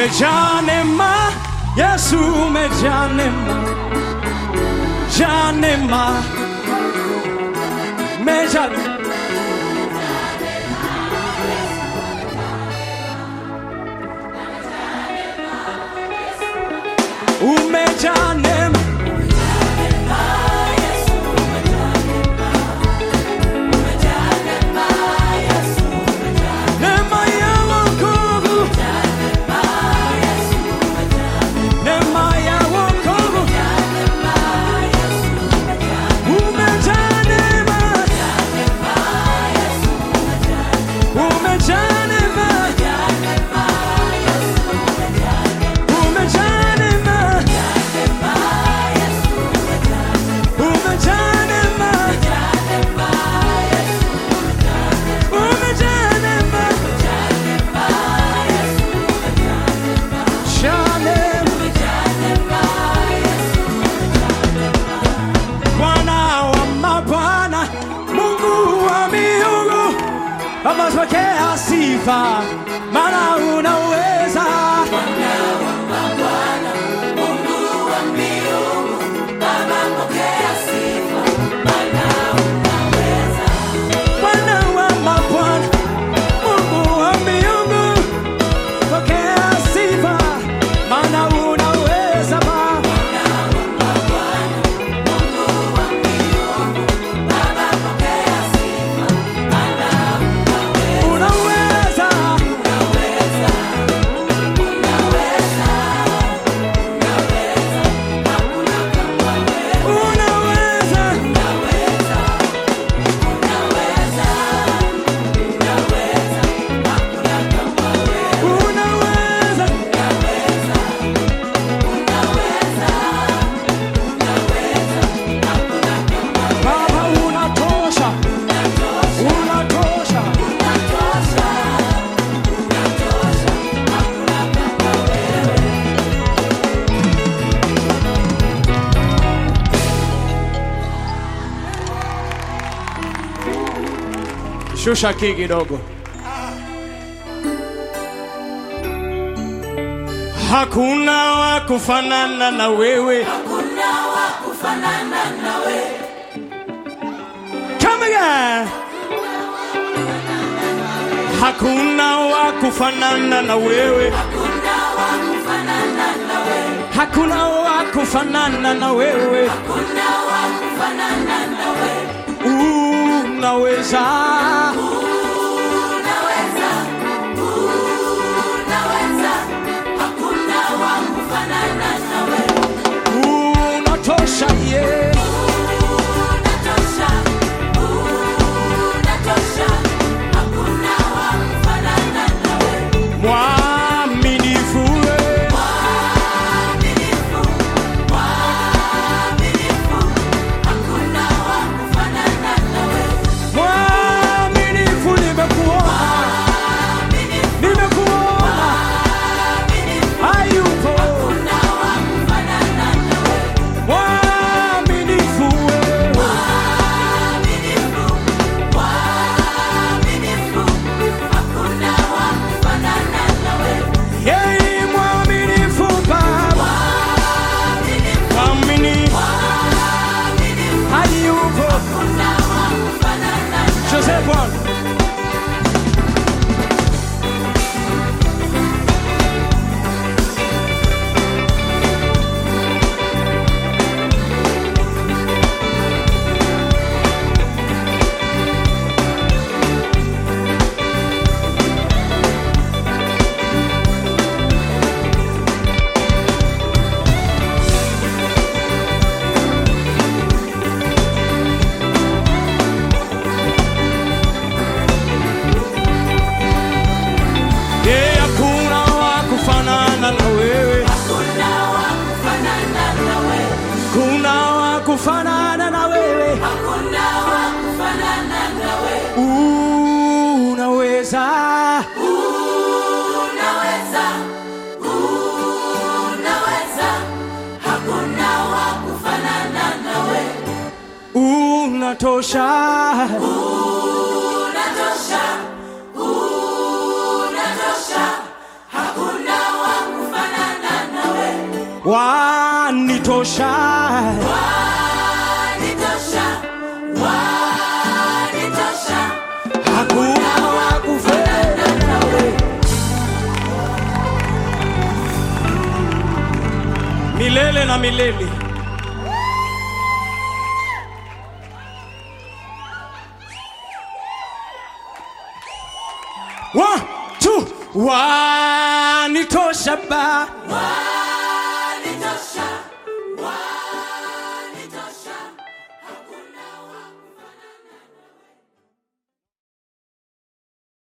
umejaa neema Yesu umejaa neema jaa neema umejaa umejaa neema neema ya wokovu neema ya wokovu umejaa neema umejaa neema umejaa neema umejaa neema umejaa neema Jaa neema. Bwana wa mabwana, Mungu wa miungu, Baba pokea sifa, maana unaweza. Bwana wa mabwana, Mungu wa miungu, pokea sifa, maana unaweza Baba. Unaweza, unaweza, unaweza, Baba unatosha, unatosha. Shusha kii kidogo. Hakuna wa kufanana na wewe. Come again. Hakuna wa kufanana na wewe. Hakuna wa kufanana na wewe. Unaweza. Unatosha yeah. Mwaminifu wewe. Mwaminifu nimekuona. Nimekuona. Hayupo. Mwaminifu wewe. Yeye mwaminifu Baba. Mwaminifu. Hayupo. Joseph Bwana. Yeye hakuna wa kufanana na wewe. Kuna wa kufanana na wewe. Unaweza. Unatosha. wanitosha Wanitosha, wanitosha, hakuna wa kufanana nawe milele na milele One, two, wanitosha ba wanitosha,